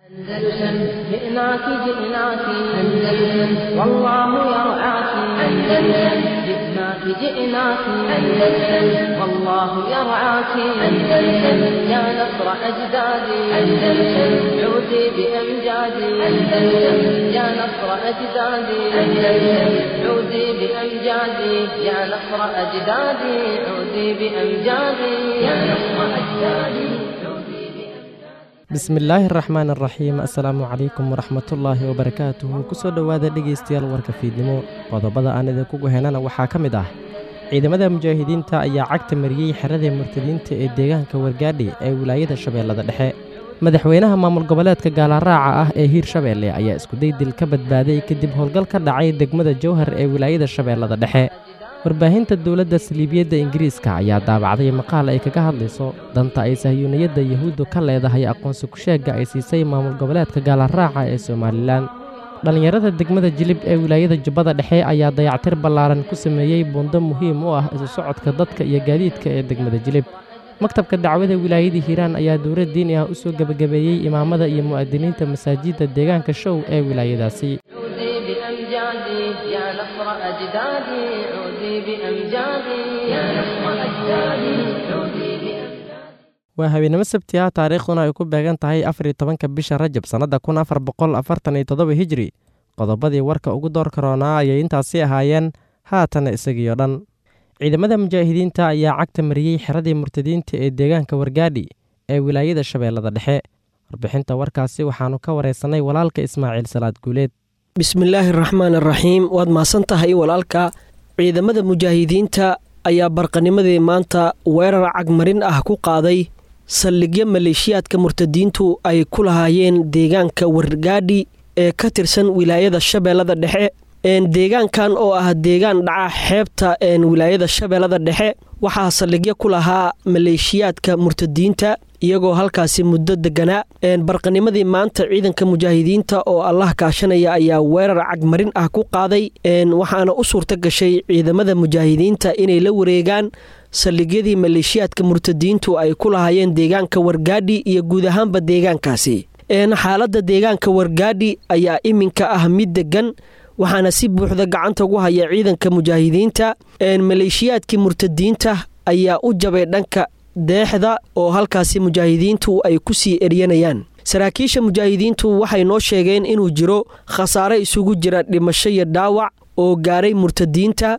أندلسن جئناك جئناك أندلسن والله يرعاك أندلسن جئناك جئناك أندلسن والله يرعاك أندلسن يا نصر أجدادي أندلسن عودي بأمجادي أندلسن يا نصر أجدادي أندلسن عودي بأمجادي يا نصر أجدادي عودي بأمجادي يا نصر أجدادي عودي بأمجادي bismillaahi araxmaan araxiim assalaamu calaykum waraxmatullaahi wabarakaatuhu kusoo dhowaada dhegaystayaal warka fiidnimo qodobada aan idinku guhenana waxaa ka mid ah ciidamada mujaahidiinta ayaa cagta mariyey xeradii murtadiinta ee deegaanka wargaadhi ee wilaayada shabeellada dhexe madaxweynaha maamul goboleedka gaalaraaca ah ee hiir shabeelle ayaa iskuday dil ka badbaaday kadib howlgal ka dhacay degmada jowhar ee wilaayada shabeellada dhexe warbaahinta dowladda saliibiyadda ingiriiska ayaa daabacday maqaal ay kaga hadlayso danta ay sahyuuniyadda yahuuddu ka leedahay aqoonsi ku-sheegga ay siisay maamul goboleedka gaalaraaca ee somalilan dhallinyarada degmada jilib ee wilaayada jubbada dhexe ayaa dayactir ballaaran ku sameeyey buundo muhiim u ah isu socodka dadka iyo gaadiidka ee degmada jilib maktabka dacwada wilaayadii hiiraan ayaa dowlad diini ah u soo gebagabeeyey imaamada iyo mu'adiniinta masaajidda deegaanka show ee wilaayadaasi عودي بأمجادي يا نصر أجدادي عودي بأمجادي يا نصر أجدادي عودي بأمجادي waa habeenimo sabti ah taariikhduna ay ku beegan tahay afariyo tobanka bisha rajab sannadda kun afar boqol afartan iyo toddoba hijri qodobadii warka ugu door karoonaa ayay intaasi ahaayeen haatana isagiyo dhan ciidamada mujaahidiinta ayaa cagta mariyey xeradii murtadiinta ee deegaanka wargaadhi ee wilaayada shabeellada dhexe warbixinta warkaasi waxaannu ka waraysanay walaalka ismaaciil salaad guuleed bismillaahi raxmaan araxiim waad mahadsan tahay walaalka ciidamada mujaahidiinta ayaa barqanimadii maanta weerar cagmarin ah ku qaaday saldhigyo maleeshiyaadka murtadiintu ay ku lahaayeen deegaanka wargaadhi ee ka tirsan wilaayada shabeellada dhexe deegaankan oo ah deegaan dhaca xeebta wilaayada shabeellada dhexe waxaa saldhigyo ku lahaa maleeshiyaadka murtadiinta iyagoo halkaasi muddo deganaa barqanimadii maanta ciidanka mujaahidiinta oo allah kaashanaya ayaa weerar cagmarin ah ku qaaday waxaana u suurta gashay ciidamada mujaahidiinta inay la wareegaan saldhigyadii maleeshiyaadka murtadiintu ay ku lahaayeen deegaanka wargaadhi iyo guud ahaanba deegaankaasi xaaladda deegaanka wargaadhi ayaa iminka ah mid degan waxaana si buuxda gacanta ugu haya ciidanka mujaahidiinta maleeshiyaadkii murtadiinta ayaa u jabay dhanka deexda oo halkaasi mujaahidiintu ay ku sii eryanayaan saraakiisha mujaahidiintu waxay noo sheegeen inuu jiro khasaare isugu jira dhimasho iyo dhaawac oo gaaray murtadiinta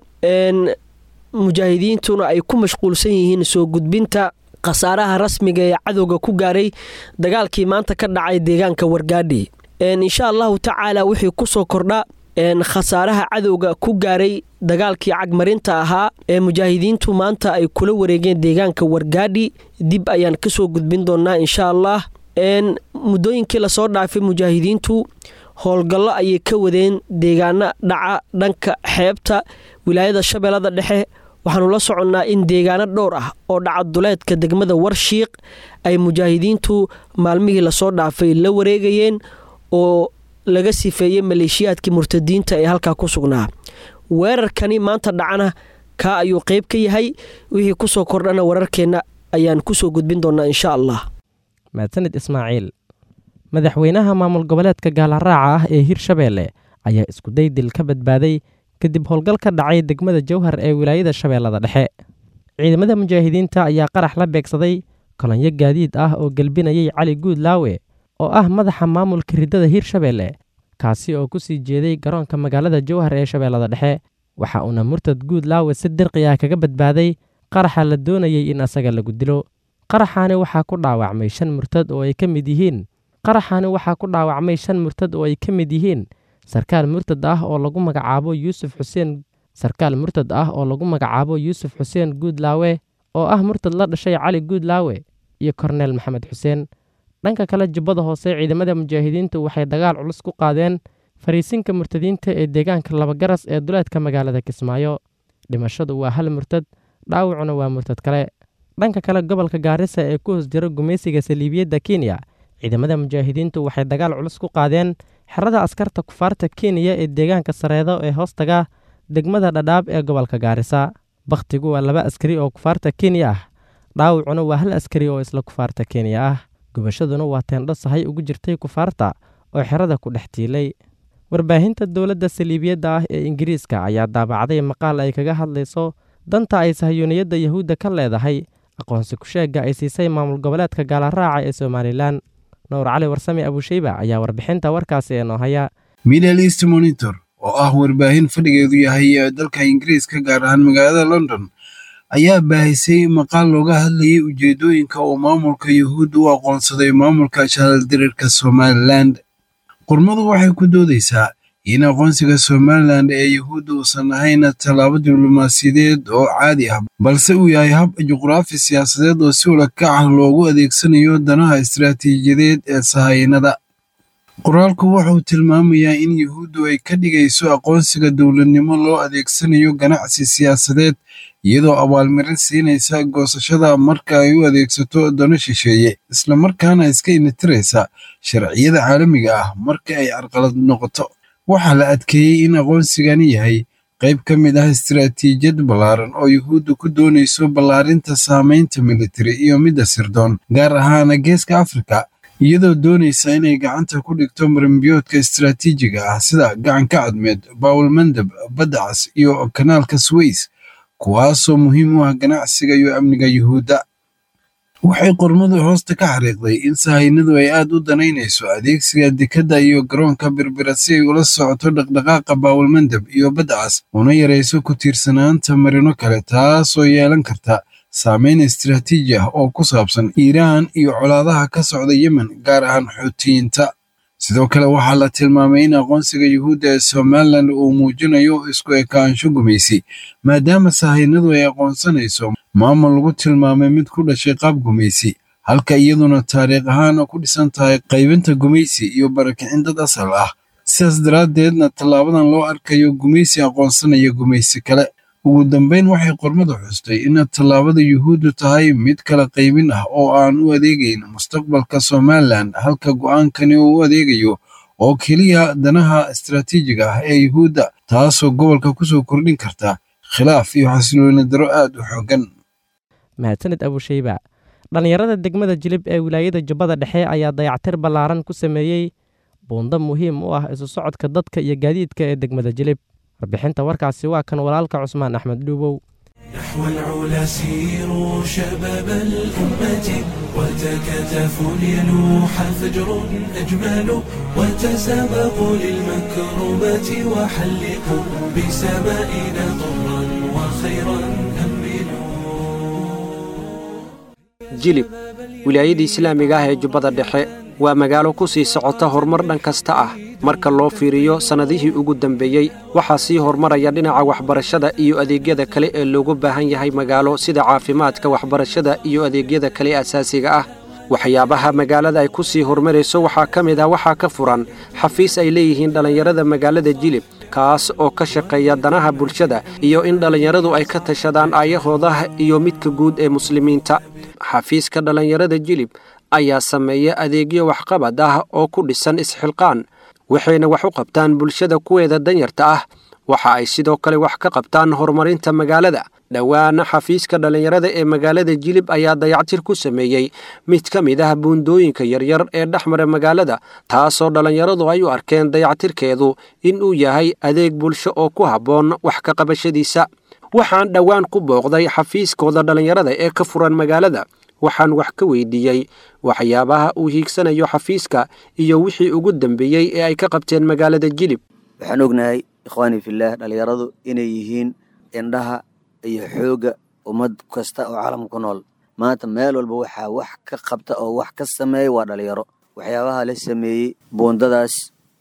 mujaahidiintuna ay ku mashquulsan yihiin soo gudbinta khasaaraha rasmiga ee cadowga ku gaaray dagaalkii maanta ka dhacay deegaanka wargaadhi insha allahu tacaala wixii kusoo kordha khasaaraha cadowga ku gaaray dagaalkii cagmarinta ahaa ee mujaahidiintu maanta ay kula wareegeen deegaanka wargaadhi dib ayaan kasoo gudbin doonaa insha allah muddooyinkii lasoo dhaafay mujaahidiintu howlgallo ayay ka wadeen deegaano dhaca dhanka xeebta wilaayada shabeellada dhexe waxaanu la soconnaa in deegaano dhowr ah oo dhaca duleedka degmada warshiiq ay mujaahidiintu maalmihii lasoo dhaafay la wareegayeen oo laga sifeeyey maleeshiyaadkii murtadiinta ee halkaa ku sugnaa weerarkani maanta dhacana kaa ayuu qayb ka yahay wixii kusoo kordhana wararkeenna ayaan kusoo gudbin doonaa insha allah mahadsanid ismaaciil madaxweynaha maamul goboleedka gaalaraaca ah ee hirshabeelle ayaa iskuday dil ka badbaaday kadib howlgal ka dhacay degmada jowhar ee wilaayada shabeellada dhexe ciidamada mujaahidiinta ayaa qarax la beegsaday kolonyo gaadiid ah oo gelbinayay cali guud laawe oo ah madaxa maamulka riddada hirshabeelle kaasi oo ku sii jeeday garoonka magaalada jowhar ee shabeellada dhexe waxa uuna murtad guud laawe si dirqi ah kaga badbaaday qaraxa la doonayey in asaga lagu dilo qaraxaani waxaa ku dhaawacmay shan murtad oo ay ka mid yihiin qaraxaani waxaa ku dhaawacmay shan murtad oo ay ka mid yihiin sarkaal murtad ah oo lagu magacaabo yuusuf xuseen sarkaal murtad ah oo lagu magacaabo yuusuf xuseen guudlaawe oo ah murtad la dhashay cali guudlaawe iyo korneel maxamed xuseen dhanka kale jubbada hoose ciidamada mujaahidiintu waxay dagaal culus ku qaadeen fariisinka murtadiinta ee deegaanka labagaras ee duleedka magaalada kismaayo dhimashadu waa hal murtad dhaawacuna waa murtad kale dhanka kale gobolka gaarisa ee ku hoos jira gumaysiga saliibiyadda kenya ciidamada mujaahidiintu waxay dagaal culus ku qaadeen xerada askarta kufaarta kenya ee deegaanka sareedo ee hoostaga degmada dhadhaab ee gobolka gaarisa bakhtigu waa laba askari oo kufaarta kenya ah dhaawacuna waa hal askari oo isla kufaarta kenya ah gubashaduna waa teendho sahay ugu jirtay kufaarta oo xerada ku dhex tiilay warbaahinta dowladda saliibiyadda ah ee ingiriiska ayaa daabacday maqaal ay kaga hadlayso danta ay sahiyuuniyadda yahuudda ka leedahay aqoonsi ku-sheegga ay siisay maamul goboleedka gaalaraaca ee somalilan nuur cali warsame abusheyba ayaa warbixinta warkaasi ee noo haya middle east monitor oo ah warbaahin fadhigeedu yahay dalka ingiriiska gaar ahaan magaalada london ayaa baahisay maqaal looga hadlayay ujeedooyinka uu maamulka yahuudda u aqoonsaday maamulka shaaldirirka somalilan qormadu waxay ku doodaysaa in aqoonsiga somalilan ee yahuudda uusan ahayn tallaabo diblomaasiyadeed oo caadi ah balse uu yahay hab juqraafi siyaasadeed oo si ulakac ah loogu adeegsanayo danaha istiraatiijiyadeed ee sahaynada qoraalku wuxuu tilmaamayaa in yahuuddu ay ka dhigayso aqoonsiga dowladnimo loo adeegsanayo ganacsi siyaasadeed iyadoo abaalmarin siinaysa goosashada marka ay u adeegsato dano shisheeye islamarkaana iska initiraysa sharciyada caalamiga ah marka ay carqalad noqoto waxaa la adkeeyey in aqoonsigani yahay qayb ka mid ah istiraatiijiyad ballaaran oo yahuuddu ku doonayso ballaarinta saamaynta militari iyo midda sirdoon gaar ahaana geeska afrika iyadoo doonaysa inay gacanta ku dhigto marimbiyoodka istiraatiijiga ah sida gacanka cadmeed bawlmandab baddacas iyo kanaalka sways kuwaasoo muhiim u ah ganacsiga iyo amniga yuhuudda waxay qormadu hoosta ka xariiqday in sahaynadu ay aad u danaynayso adeegsiga dekadda iyo garoonka birbira si ay ula socoto dhaqdhaqaaqa baawalmandab iyo baddacas una yarayso ku tiirsanaanta marino kale taasoo yeelan karta saameyn istiraatiiji ah oo ku saabsan iiraan iyo colaadaha ka socda yemen gaar ahaan xuutiyiinta sidoo kale waxaa la tilmaamay in aqoonsiga yuhuudda ee somalilan uu muujinayo isku ekaansho gumaysi maadaama sahaynadu ay aqoonsanayso maamul lagu tilmaamay mid ku dhashay qaab gumaysi halka iyaduna taariikh ahaan ku dhisan tahay qaybinta gumaysi iyo barakicin dad asal ah sidaas daraaddeedna tallaabadan loo arkayo gumaysi aqoonsanaya gumaysi kale ugu dambayn waxay qormadu xustay in tallaabada yuhuuddu tahay mid kala qaybin ah oo aan u adeegayn mustaqbalka somalilan halka go'aankani uu u adeegayo oo keliya danaha istiraatiijiga ah ee yuhuudda taasoo gobolka kusoo kordhin karta khilaaf iyo xasilooni daro aad u xooggan mahadsaned abusheyba dhallinyarada degmada jilib ee wilaayada jubbada dhexe ayaa dayactir ballaaran ku sameeyey buundo muhiim u ah isu socodka dadka iyo gaadiidka ee degmada jilib warbixinta warkaasi waa kan walaalka cusmaan axmed dhuubow نحو العلا سيروا شباب الأمة وتكاتفوا ليلوح فجر أجمل وتسابقوا للمكرمات وحلقوا بسمائنا طرا وخيرا jilib wilaayadii islaamiga ah ee jubbada dhexe waa magaalo ku sii socota horumar dhan kasta ah marka loo fiiriyo sannadihii ugu dambeeyey waxaa sii horumaraya dhinaca waxbarashada iyo adeegyada kale ee loogu baahan yahay magaalo sida caafimaadka waxbarashada iyo adeegyada kale asaasiga ah waxyaabaha magaalada ay ku sii horumarayso waxaa ka mid ah waxaa ka furan xafiis ay leeyihiin dhallinyarada magaalada jilib kaas oo ka shaqeeya danaha bulshada iyo in dhallinyaradu ay ka tashadaan aayahooda iyo midka guud ee muslimiinta xafiiska dhallinyarada jilib ayaa sameeya adeegyo waxqabad ah oo ku dhisan isxilqaan waxayna wax u qabtaan bulshada kuweeda danyarta ah waxa ay sidoo kale wax ka qabtaan horumarinta magaalada dhowaana xafiiska dhallinyarada ee magaalada jilib ayaa dayactir ku sameeyey mid ka mid ah buundooyinka yaryar ee dhexmara magaalada taasoo dhallinyaradu ay u arkeen dayactirkeedu in uu yahay adeeg bulsho oo ku habboon wax ka qabashadiisa waxaan dhowaan ku booqday xafiiskooda dhallinyarada ee ka furan magaalada waxaan wax ka weydiiyey waxyaabaha uu hiigsanayo xafiiska iyo wixii ugu dambeeyey ee ay ka qabteen magaalada jilib waxaan ognahay ikhwaanii fillaah dhallinyaradu inay yihiin indhaha iyo xoogga ummad kasta oo caalamka ku nool maanta meel walba waxaa wax ka qabta oo wax ka sameeya waa dhalinyaro waxyaabaha la sameeyey buundadaas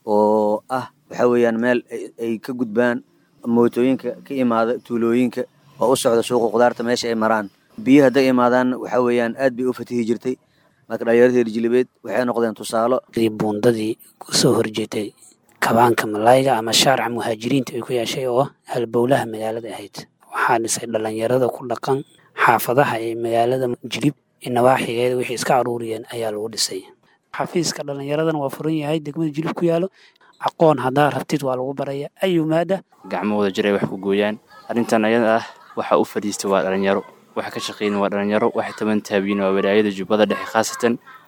oo ah waxaa weeyaan meel ay ka gudbaan mootooyinka ka imaada tuulooyinka oo u socda suuqa khudaarta meesha ay maraan biyo hadday imaadaan waxaa weeyaan aad bay u fatihi jirtay marka dhalinyarada reer jilibeed waxay noqdeen tusaalo buundadii kusoo horjeetay kabaanka malayga ama shaarca muhaajiriinta ay ku yeeshay oo halbowlaha magaalada ahayd waxaa dhisay dhallinyarada ku dhaqan xaafadaha ee magaalada jilib nawaaxigeeda wixii iska aruuriyeen ayaa lagu dhisay xafiiska dhallinyaradana waa furan yahay degmada jilib ku yaalo aqoon haddaa rabtid waa lagu baraya ayu maada gacmahooda jiray wax ku gooyaan arrintan ayada ah waxa u fadhiistay waa dhalinyaro waxa ka shaqeyn waa dhalinyaro waxa taban taabiyin waa walaayada jubbada dhexe khaasatan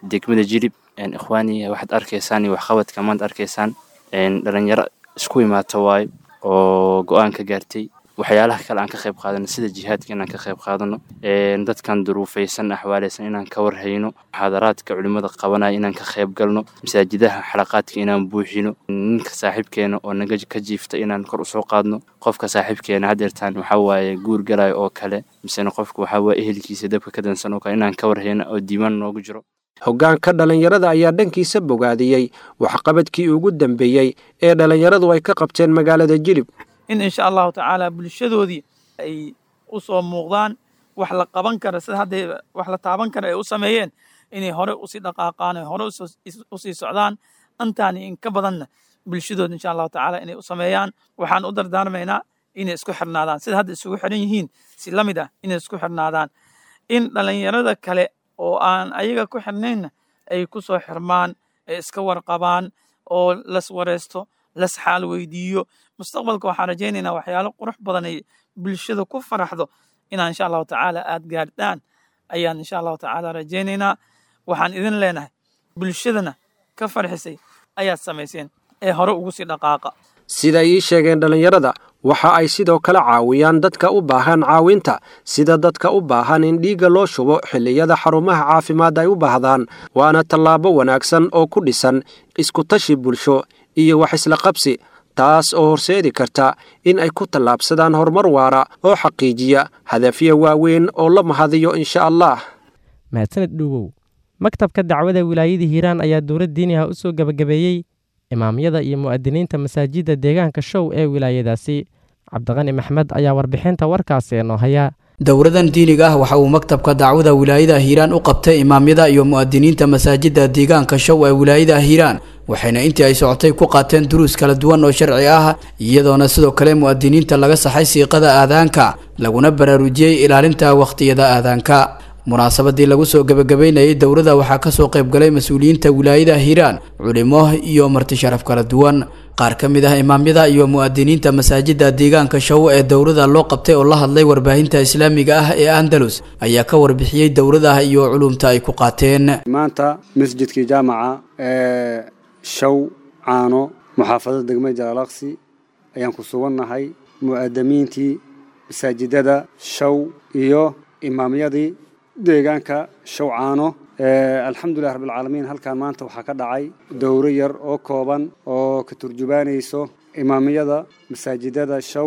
degmada jilib ikhwaaniya waxaad arkaysaan iyo waxqabadka maanta arkaysaan dhalinyaro isku imaata waayo oo go-aan ka gaartay waxyaalaha kale aan ka qayb qaadano sida jihaadka inaan ka qayb qaadano dadkan duruufaysan axwaaleysan inaan ka warhayno muxaadaraadka culimmada qabanaya inaan ka qayb galno masaajidaha xalaqaadka inaan buuxino ninka saaxiibkeena oo naga ka jiifta inaan kor usoo qaadno qofka saaxiibkeena hadeertaan waxaa waaye guur galayo oo kale misena qofka waxaa waaye ehelkiisa dabka ka dansan oo kale inaan ka warhayno oo diiwaan noogu jiro hoggaanka dhallinyarada ayaa dhankiisa bogaadiyey waxqabadkii ugu dambeeyey ee dhallinyaradu ay ka qabteen magaalada jilib in insha allahu tacaala bulshadoodii ay u soo muuqdaan wax la qaban kara sida hadday wax la taaban kara ay u sameeyeen inay hore usii dhaqaaqaan ay hore usii socdaan antaani in ka badanna bulshadooda insha allahu tacaala inay u sameeyaan waxaan u dardaarmaynaa inay isku xirnaadaan sida hadda isugu xiran yihiin si la mid ah inay isku xirnaadaan in dhallinyarada kale oo aan ayaga ku xirnaynna ay ku soo xirmaan ay iska warqabaan oo las wareysto las xaal weydiiyo mustaqbalka waxaan rajaynaynaa waxyaalo qurux badan ay bulshada ku faraxdo inaan insha allahu tacaala aad gaardhaan ayaan insha allahu tacaala rajaynaynaa waxaan idin leenahay bulshadana ka farxisay ayaad samayseen ee hore ugu sii dhaqaaqa siday ii sheegeen dhallinyarada waxa ay sidoo kale caawiyaan dadka u baahan caawinta sida dadka u baahan in dhiigga loo shubo xilliyada xarumaha caafimaad ay u baahdaan waana tallaabo wanaagsan oo ku dhisan iskutashi bulsho iyo wax isla qabsi taas oo horseedi karta in ay ku tallaabsadaan horumar waara oo xaqiijiya hadafyo waaweyn oo la mahadiyo insha allah mahadsaned dhuuwow maktabka dacwada wilaayada hiiraan ayaa dowlad diini ah u soo gebagabeeyey imaamyada iyo mu'adiniinta masaajidda deegaanka show ee wilaayadaasi cabdiqani maxmed ayaa warbixinta warkaasi noo haya dowladan diiniga ah waxa uu maktabka dacwada wilaayada hiiraan u qabtay imaamyada iyo mu'adiniinta masaajidda deegaanka show ee wilaayada hiiraan waxayna intii ay socotay ku qaateen duruus kala duwan oo sharci ah iyadoona sidoo kale mu'adiniinta laga saxay siiqada aadaanka laguna baraarujiyey ilaalinta wakhtiyada aadaanka munaasabadii lagu soo gebagabeynayay dowladda waxaa kasoo qaybgalay mas-uuliyiinta wilaayada hiiraan culimo iyo marti sharaf kala duwan qaar ka mid ah imaamyada iyo mu'adiniinta masaajidda deegaanka show ee dowladda loo qabtay oo la hadlay warbaahinta islaamiga ah ee andalus ayaa ka warbixiyey dowladaha iyo culumta ay ku qaateen maanta masjidkii jaamaca ee show caano muxaafadada degmada jalaalaqsi ayaan ku sugannahay mu'adamiintii masaajidada show iyo imaamyadii deegaanka shawcaano alxamdulilah rabbilcaalamiin halkan maanta waxaa ka dhacay dowro yar oo kooban oo ka turjubaanayso imaamyada masaajidada show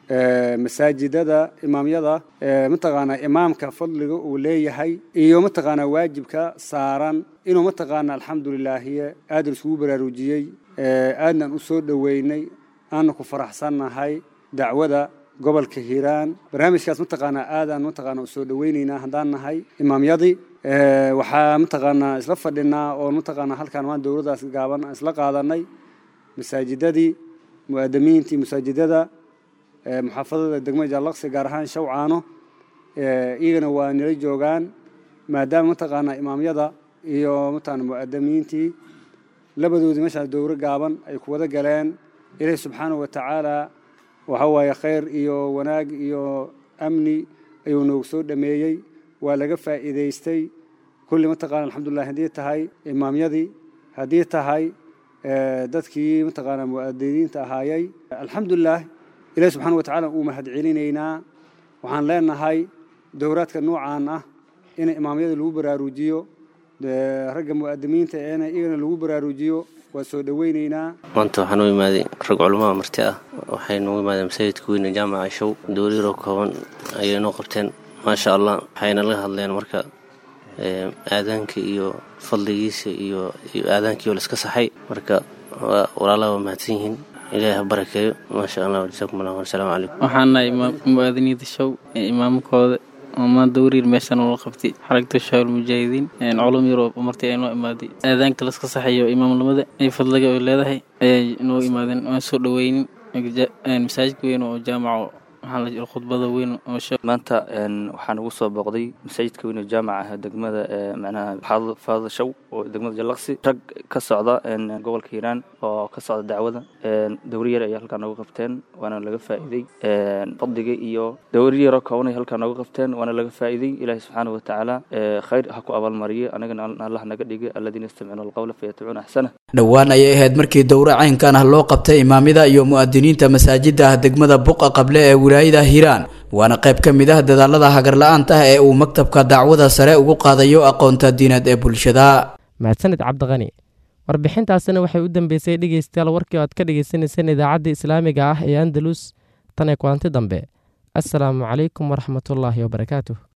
masaajidada imaamyada mataqaanaa imaamka fadliga uu leeyahay iyo mataqaanaa waajibka saaran inuu mataqaanaa alxamdulilaahiye aad iskugu baraarujiyey aadnan u soo dhoweynay aana ku faraxsannahay dacwada gobolka hiiraan barnaamijkaas mataqaanaa aadaan mataqaanaa u soo dhoweynaynaa haddaan nahay imaamyadii waxaa mataqaanaa isla fadhinaa oo mataqaanaa halkaan maan dowladdaas gaaban isla qaadanay masaajidadii mu'adamiintii masaajidada muxaafadada degmada jaalaqsi gaar ahaan shawcaano iyagana waa nila joogaan maadaama mataqaanaa imaamyada iyo mataqaanaa mu'adamiintii labadoodii meeshaas dowro gaaban ay ku wada galeen ilaahi subxaanahu wa tacaala waxa waaye khayr iyo wanaag iyo amni ayuu noogu soo dhameeyey waa laga faa'iidaystay kulli mataqaana alxamdulilah haddii tahay imaamyadii haddii tahay dadkii mataqaanaa mu'adiniinta ahaayey alxamdulilah ilahi subxaana wa tacaala uu mahad celinaynaa waxaan leenahay dowraadka noocaan ah in imaamyada lagu baraarujiyo ragga mu'adimiinta eena iyagana lagu baraarujiyo waa soo dhoweynaynaa maanta waxaan u imaaday rag culamada marti ah waxay noogu imaadeen masaajidka weyne jaamaca show dowliyaroo kooban ayay noo qabteen maasha allah waxayna laga hadleen marka aadaanka iyo fadligiisa iyo aadaankii oo laiska saxay marka walaalaha waa mahadsan yihiin ilaahi ha barakeeyo maasha allah jasaakum allah wasalaamu calaykum waxaan nahay muwaadiniinta show ee imaamkooda maan dowriir meeshan ula qabtay xaragta shaawil mujaahidiin culum yaroo martii ay noo imaaday aadaanka laska saxayo imaamnimada ay fadliga ay leedahay ayay noo imaadeen waan soo dhoweynin masaajidka weyn oo jaamaco maxaa la jira khudbada weyn oo sheeg maanta waxaan ugu soo booqday masaajidka weyn ee jaamaca degmada macnaha xaafada faada show oo degmada jallaqsi rag ka socda gobolka hiiraan oo ka socda dacwada dowri yar ayay halkaa nooga qabteen waana laga faa'iiday fadliga iyo dowri yaroo kooban ay halkaa nooga qabteen waana laga faa'iiday ilaahi subxaana wa tacaala khayr ha ku abaalmariyo anagana allah naga dhigay aladiina yastamicuuna alqawla fayatabicuuna axsana dhowaan ayay ahayd markii dowre caynkan ah loo qabtay imaamyada iyo mu'adiniinta masaajida ah degmada buqa qable ee wilaayada hiiraan waana qayb ka mid ah dadaalada hagarla-aanta ah ee uu maktabka dacwada sare ugu qaadayo aqoonta diineed ee bulshada mahadsanid cabdiqani warbixintaasina waxay u dambeysay dhegeystayaal warkii oo aad ka dhegeysaneyseen idaacadda islaamiga ah ee andalus tan ee kulanti dambe assalaamu calaykum waraxmatullaahi wabarakaatuh